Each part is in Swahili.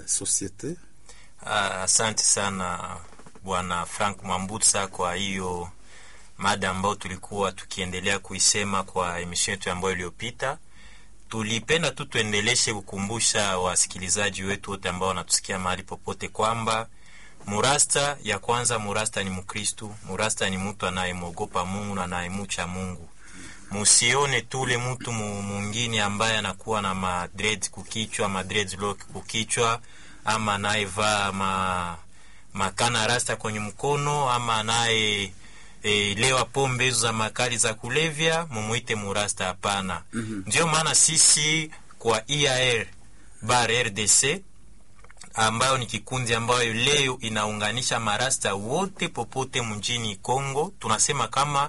societe. Ah, Asante sana bwana Frank Mwambutsa kwa hiyo mada ambayo tulikuwa tukiendelea kuisema kwa emission yetu ambayo iliyopita. Tulipenda tu tuendeleshe kukumbusha wasikilizaji wetu wote ambao wanatusikia mahali popote kwamba murasta ya kwanza, murasta ni Mkristu, murasta ni mtu anayemwogopa Mungu na anayemucha Mungu. Musione tule mtu mu- mwingine ambaye anakuwa na madred kukichwa, madreadlock kukichwa, ama anayevaa ma makana rasta kwenye mkono, ama anaye e, lewa pombe hizo za makali za kulevya, mumuite murasta. Hapana. Ndio maana sisi kwa IAR bar RDC ambayo ni kikundi ambayo leo inaunganisha marasta wote popote mjini Kongo, tunasema kama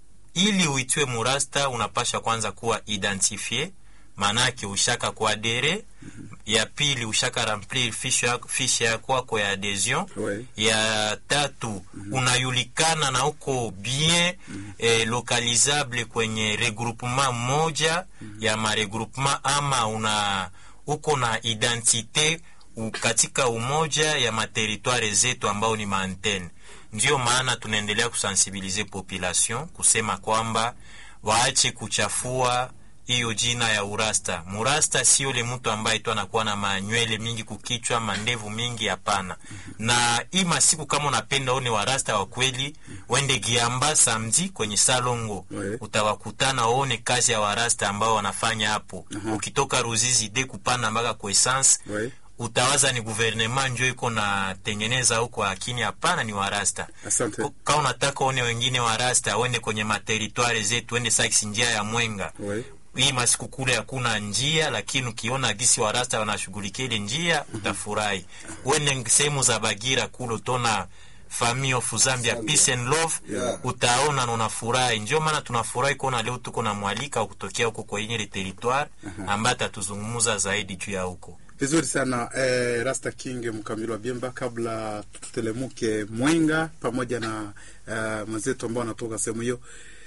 ili uitwe murasta unapasha kwanza kuwa identifie, maanake ushaka kuadere. Ya pili ushaka remplir fiche yako fiche ya kwako ya adhesion. Ouais. Ya tatu unajulikana na uko bien eh, localisable kwenye regroupement moja ya maregroupement ama una uko na identite u- katika umoja ya materitware zetu ambao ni maantene. Ndiyo maana tunaendelea kusensibilize population kusema kwamba waache kuchafua hiyo jina ya urasta. Murasta sio le mtu ambaye tu anakuwa na manywele mingi kukichwa, mandevu mingi, hapana. Na hii masiku kama unapenda one warasta wa kweli, wende Giamba samedi kwenye Salongo Ouais. utawakutana waone kazi ya warasta ambao wanafanya hapo. Ukitoka Ruzizi de kupanda mpaka kwa essence Ouais. utawaza ni guvernema njo iko na tengeneza huko, lakini hapana, ni warasta. Asante. Ko- Kama unataka one wengine warasta wende kwenye materitware zetu, wende saksi njia ya Mwenga Ouais. hii masiku kule hakuna njia, lakini ukiona gisi warasta wanashughulikia ile njia utafurahi. Wende sehemu za Bagira kule utona Family of Zambia Peace and Love Yeah. utaona na unafurahi. Ndio maana tunafurahi kuona leo tuko na mwalika kutokea huko kwenye ile territoire ambaye atatuzungumza zaidi juu ya huko. Vizuri sana eh, Rasta King Mkamili wa Biemba, kabla tutelemuke Mwenga pamoja na eh, mwenzetu ambao wanatoka sehemu hiyo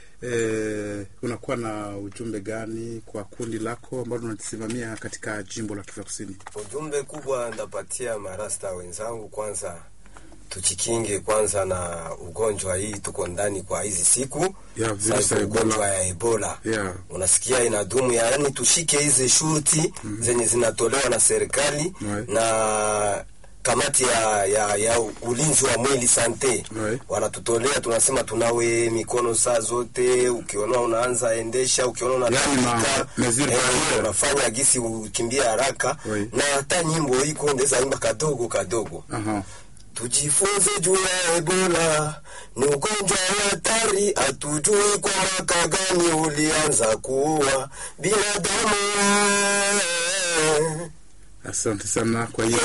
eh, unakuwa na ujumbe gani kwa kundi lako ambalo unalisimamia katika jimbo la Kivu Kusini? Ujumbe kubwa ndapatia marasta wenzangu, kwanza tujikinge kwanza na ugonjwa hii tuko ndani kwa hizi siku Ya, virusi Sasa ya Ebola. ugonjwa ya Ebola Yeah. unasikia inadumu, yaani tushike hizi shurti zenye zinatolewa na serikali Ouais. na kamati ya, ya, ya ulinzi wa mwili sante Ouais. wanatutolea, tunasema tunawe mikono saa zote, ukiona unaanza endesha, ukiona Yaani ma- unatapika mesure eh, barriere. unafanya gisi ukimbia haraka Oui. na hata nyimbo iko ndeza imba kadogo kadogo Aha. Tujifunze juu ya Ebola, ni ugonjwa wa hatari, hatujui kwa mwaka gani ulianza kuua binadamu. Asante sana kwa hiyo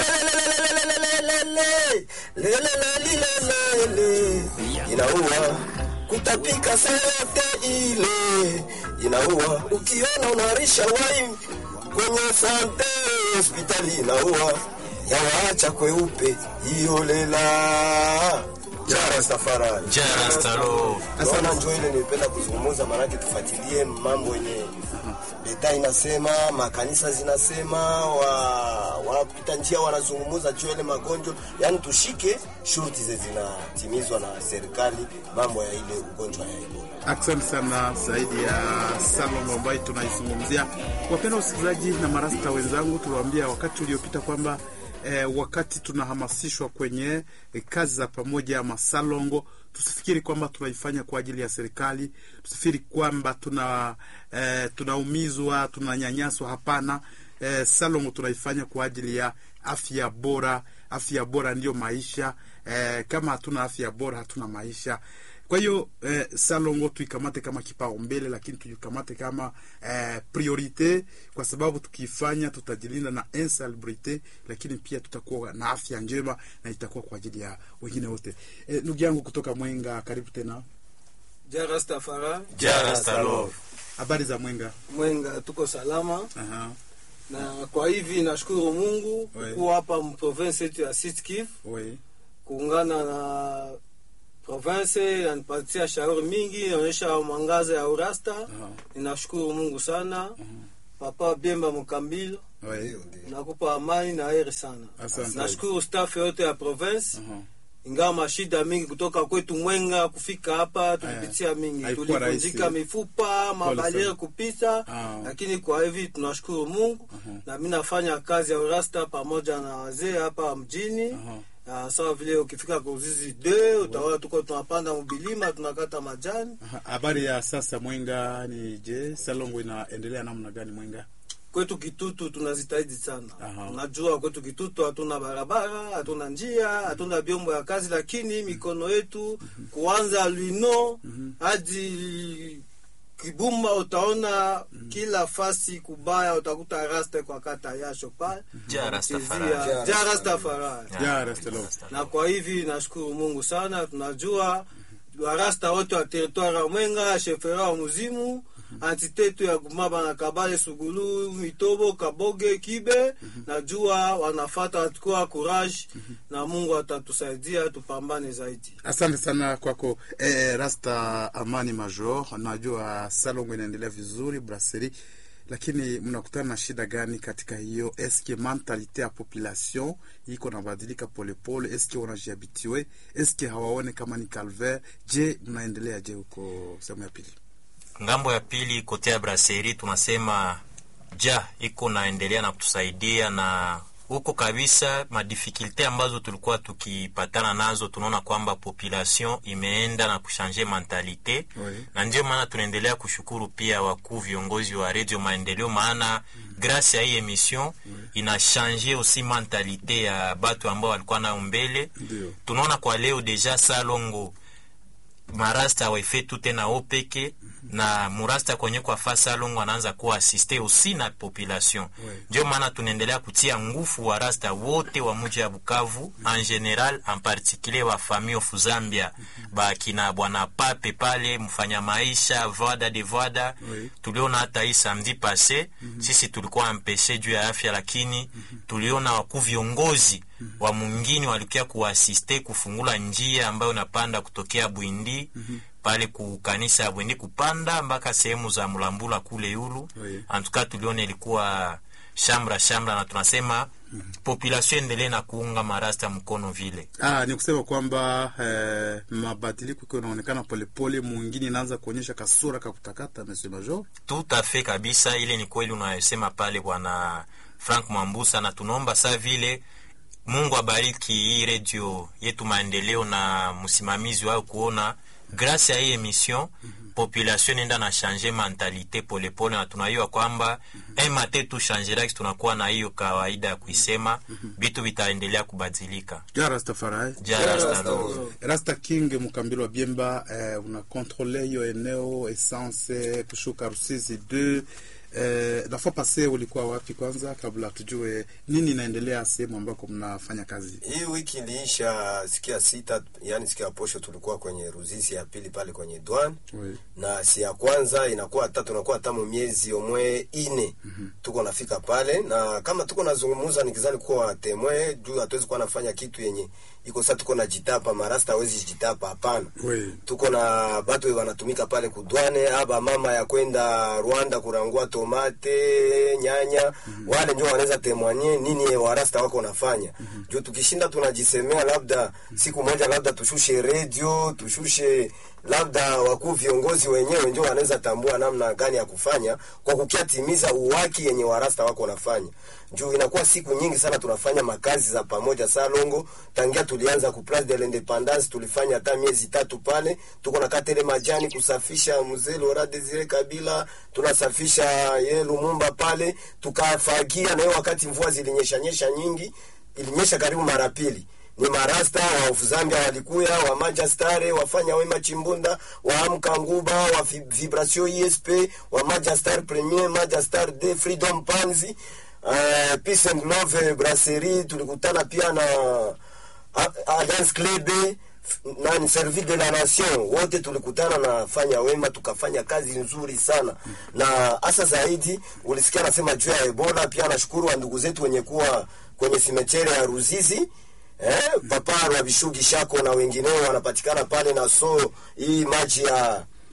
Lelelelelelele. Inaua kutapika saa yote ile, inaua ukiona unarisha wai kwenye sante hospitali, inaua yawaacha kweupe iyolela jara safari Jara stalo Naona njo ile nilipenda kuzungumza, maanake tufuatilie mambo yenye leta inasema, makanisa zinasema, wa wapita njia wanazungumza juu ya ile magonjwa, yaani tushike shurti ze zinatimizwa na serikali, mambo ya ile ugonjwa ya Ebola. Asante sana zaidi ya salon ambayo tunaizungumzia. Wapenda wasikilizaji na marasta wenzangu, tuliwaambia wakati uliopita kwamba eh, wakati tunahamasishwa kwenye eh, kazi za pamoja ama salongo, tusifikiri kwamba tunaifanya kwa ajili ya serikali, tusifikiri kwamba tuna eh, tunaumizwa tunanyanyaswa. Hapana, eh, salongo tunaifanya kwa ajili ya afya bora. Afya bora ndiyo maisha. Eh, kama hatuna afya bora hatuna maisha. Kwa hiyo eh, salongo tuikamate kama kipaumbele, lakini tuikamate kama eh, priorite, kwa sababu tukiifanya tutajilinda na insalubrite, lakini pia tutakuwa na afya njema na itakuwa kwa ajili ya wengine wote. Eh, ndugu yangu kutoka Mwenga, karibu tena. Jara Stafara Jara stalo Habari za Mwenga? Mwenga, tuko salama Aha, na kwa hivi nashukuru Mungu Oui. kuwa hapa mprovince yetu ya Sud Kivu oui. kuungana na province yanipatia shauri mingi inaonyesha mwangaza ya urasta. Aha. Ninashukuru Mungu sana papa Biemba Mukambilo, Oui. Ndio, ndio. nakupa amani na heri sana. Asante. Nashukuru staff yote ya province Aha. ingawa mashida mingi kutoka kwetu Mwenga kufika hapa tulipitia mingi, haikuwa tulivunjika rahisi. mifupa, mabaliere sana. kupita, Ah. lakini kwa hivi tunashukuru Mungu na mimi nafanya kazi ya urasta pamoja na wazee hapa mjini. Aha. Uh, sawa vile ukifika Kuzizi de utaona tuko tunapanda mbilima tunakata majani Aha. Habari ya sasa Mwenga ni je, Salongo inaendelea namna gani Mwenga? kwetu Kitutu tunazitahidi sana. Aha. Unajua kwetu Kitutu hatuna barabara, hatuna njia, hatuna vyombo ya kazi, lakini mikono yetu kuanza Lwino hadi Kibumba utaona kila fasi kubaya, utakuta rasta kwa kata yasho pale Ja Rastafari. Chezea- Ja Rastafari. Ja, Ja, Rastafari. Rastafari. na kwa hivi nashukuru Mungu sana, tunajua warasta wote wa teritwari ya Mwenga, shefera wa Muzimu, antitetu ya Gumaba na Kabale, Sugulu, Mitobo, Kaboge, Kibe, najua wanafata watakuwa courage na Mungu atatusaidia tupambane zaidi. Asante sana kwako eh, Rasta Amani Major. Najua Salongo inaendelea vizuri brasserie, lakini mnakutana na shida gani katika hiyo? Eske mentalite ya population iko nabadilika polepole? Eske wanajiabitue? Eske hawaone kama ni calvaire? Je, mnaendelea je huko sehemu ya pili? ngambo ya pili kote ya braseri tunasema ja iko naendelea na kutusaidia na huko kabisa madifikulte ambazo tulikuwa tukipatana nazo tunaona kwamba population imeenda na kushanje mentalite Oui. na ndio maana tunaendelea kushukuru pia wakuu viongozi wa redio maendeleo maana grâce ya hii emission ina change aussi mentalite ya batu ambao walikuwa nayo mbele Ndio. tunaona kwa leo deja salongo marasta hawaifetu tena o peke na murasta kwenye kwa fa salongo anaanza kuwa asiste usi na population Ouais. ndio maana tunaendelea kutia nguvu wa rasta wote wa muji ya Bukavu en general en particulier wa famille of Zambia bakina bwana pape pale mfanya maisha voda de voda Oui. tuliona hata hii samedi passe sisi tulikuwa ampeshe juu ya afya lakini tuliona wakuu viongozi wa mwingine walikuwa kuasiste kufungula njia ambayo unapanda kutokea Bwindi pale ku kanisa ya Bwindi kupanda mpaka sehemu za Mulambula kule yulu Oui. antuka tuliona ilikuwa shamra shamra na tunasema population endelee na kuunga marasta mkono vile Ah, ni kusema kwamba eh, mabadiliko iko inaonekana polepole, mwingine inaanza kuonyesha kasura kakutakata. Monsieur Major, tout à fait kabisa ile ni kweli unayosema pale bwana frank mwambusa na tunaomba saa vile mungu abariki hii redio yetu maendeleo na msimamizi wao kuona grâce ya hii emission population enda na change mentalite polepole na tunaiwa kwamba un matin tu changeraki tunakuwa na hiyo kawaida ya kuisema vitu vitaendelea kubadilika ja Rastafari Ja Rasta Lord. Rasta King Mkambilo wa Biemba, eh, una kontrole hiyo eneo essence kushuka Rusizi 2 eh, nafaa pase ulikuwa wapi kwanza, kabla tujue nini inaendelea sehemu ambako mnafanya kazi? Hii wiki iliisha siku ya sita, yani siku ya posho tulikuwa kwenye Ruzizi ya pili pale kwenye Dwan Oui. na si ya kwanza inakuwa hata tunakuwa hata miezi omwe ine tuko nafika pale, na kama tuko nazungumuza nikizani kuwa temwe juu hatuwezi kuwa nafanya kitu yenye iko sasa, tuko na jitapa marasta hawezi jitapa, hapana. Oui. tuko na batu wanatumika pale kudwane aba mama ya kwenda Rwanda kurangua tomate nyanya wale ndio wanaweza temwanye nini warasta wako wanafanya juu tukishinda tunajisemea labda siku moja labda tushushe redio tushushe labda wakuu viongozi wenyewe ndio wanaweza tambua namna gani ya kufanya kwa kukiatimiza uwaki yenye warasta wako wanafanya juu inakuwa siku nyingi sana tunafanya makazi za pamoja salongo tangia tulianza ku place de l'independance tulifanya hata miezi tatu pale tuko na katele majani kusafisha mzee Laurent Desire Kabila tunasafisha ye Lumumba pale tukafagia na hiyo wakati mvua zilinyesha nyesha nyingi ilinyesha karibu mara pili ni marasta wa of Zambia walikuya wa Majastare wafanya wema Chimbunda wa Amka Nguba wa Vi- Vibration ESP wa Majastar Premier Majastar de Freedom Panzi uh, Peace and Love Brasserie tulikutana pia na A- Alliance Club na ni Service de la Nation wote tulikutana na fanya wema tukafanya kazi nzuri sana na hasa zaidi ulisikia anasema juu ya Ebola pia nashukuru wa ndugu zetu wenye kuwa kwenye simechere ya Ruzizi eh, papa na Bishugi Shako na wengineo wanapatikana pale na so hii maji ya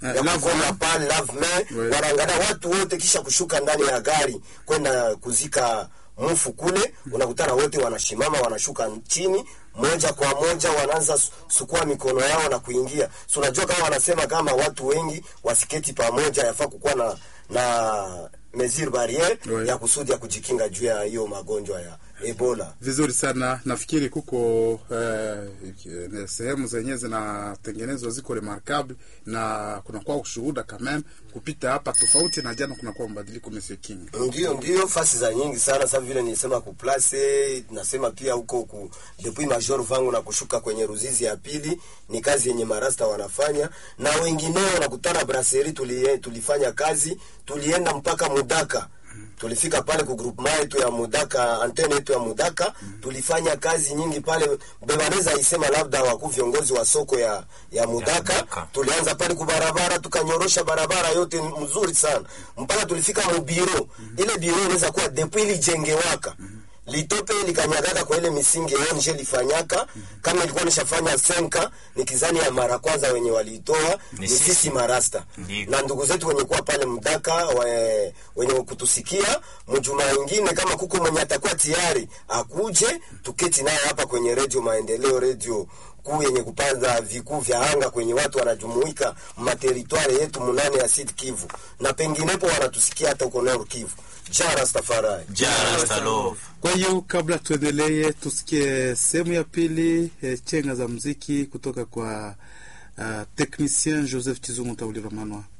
Eh, ya lave kukonga main. pale lave main Ouais. wanaangalia watu wote kisha kushuka ndani ya gari kwenda kuzika mfu kule unakutana wote wanashimama wanashuka chini moja kwa moja wanaanza su- sukua mikono yao na kuingia so unajua kama wanasema kama watu wengi wasiketi pamoja yafaa kukuwa na na mesure barriere Ouais. ya kusudi ya kujikinga juu ya hiyo magonjwa ya ebola vizuri sana nafikiri kuko eh, iki- sehemu zenyewe zinatengenezwa ziko remarkable na kunakuwa ushuhuda kamem kupita hapa tofauti na jana kunakuwa mabadiliko monsieur king ndio ndio fasi za nyingi sana sa vile nilisema kuplace nasema pia huko ku depuis major vangu na kushuka kwenye ruzizi ya pili ni kazi yenye marasta wanafanya na wengineo nakutana brasserie tuli, tulifanya kazi tulienda mpaka mudaka tulifika pale ku groupement yetu ya mudaka antene yetu ya mudaka tulifanya kazi nyingi pale bebaneza isema labda wakuu viongozi wa soko ya ya mudaka Mudaka. tulianza pale kubarabara tukanyorosha barabara yote mzuri sana mpaka tulifika mubiro ile biro inaweza kuwa depuis ilijengewaka litope likanyagaka kwa ile misingi onje lifanyaka kama ilikuwa nishafanya senka ni kizani ya mara kwanza wenye waliitoa Ni ni sisi. sisi marasta Ndiyo. na ndugu zetu wenye kuwa pale mdaka we, wenye kutusikia mjuma ingine kama kuko mwenye atakuwa tayari akuje tuketi naye hapa kwenye redio maendeleo redio kuu yenye kupanda vikuu vya anga kwenye watu wanajumuika materitwari yetu munane ya Sud Kivu na penginepo wanatusikia hata huko Nord Kivu. Ja Rastafari. Just love. kwa hiyo kabla tuendelee tusikie sehemu ya pili eh, chenga za mziki kutoka kwa uh, technicien joseph chizungu taulira manwa